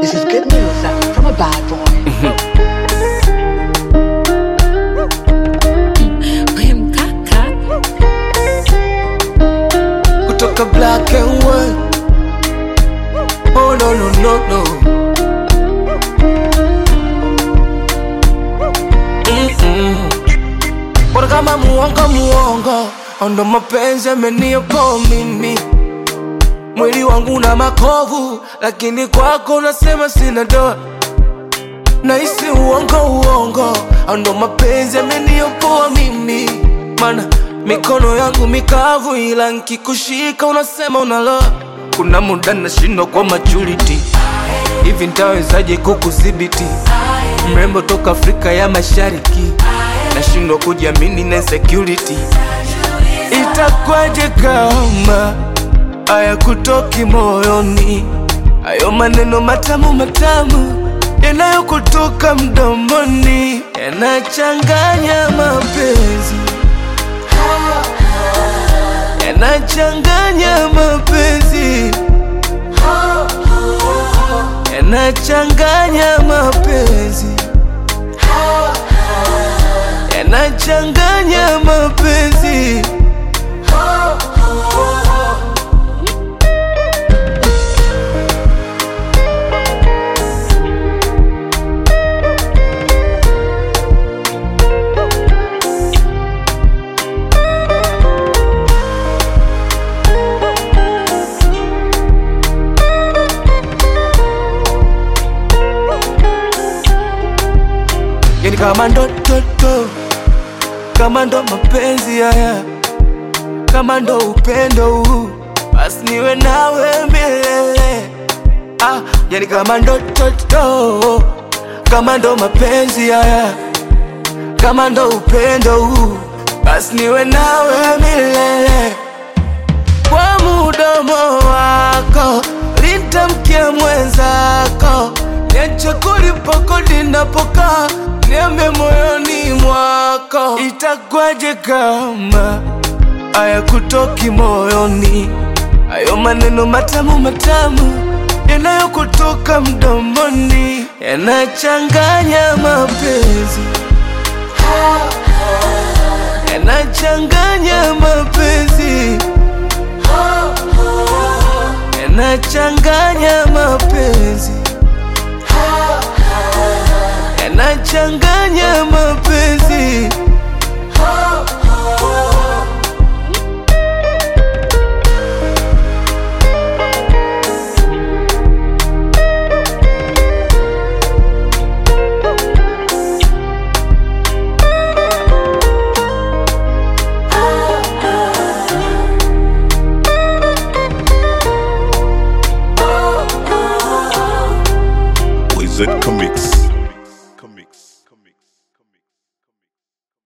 This is good news uh, from a bad boy. We mkaka kutoka black and white. Oh no no no no. Mm-mm. Bora kama muongo muongo, ndo mapenzi yameniokoa mimi. Mwili wangu na makovu, lakini kwako unasema sina doa. Nahisi uongo uongo, ndo mapenzi yameniokoa mimi. Mana mikono yangu mikavu, ila nkikushika unasema unaloa. Kuna muda nashindwa kwa maturity, hivi ntawezaje kukudhibiti? Mrembo toka Afrika ya Mashariki, nashindwa kujiamini na insecurity. Itakwaje kama haya kutoki moyoni, hayo maneno matamu matamu yanayokutoka mdomoni yanachanganya mapenzi, yanachanganya mapenzi, yanachanganya mapenzi, yanachanganya mapenzi. yani kama ndo toto, kama ndo mapenzi haya, kama ndo upendo huu, basi niwe nawe milele. Ah, yani kama ndo toto, kama ndo mapenzi haya, kama ndo upendo huu, basi niwe nawe milele kwa mudomo wako litamkia mwenzako, niache kulipokodi napokaa, niambe moyoni mwako, itakwaje kama haya kutoki moyoni, hayo maneno matamu matamu yanayokutoka mdomoni yanachanganya mapenzi, yanachanganya mapenzi yanachanganya mapenzi, yanachanganya mapenzi. Wizard Comics.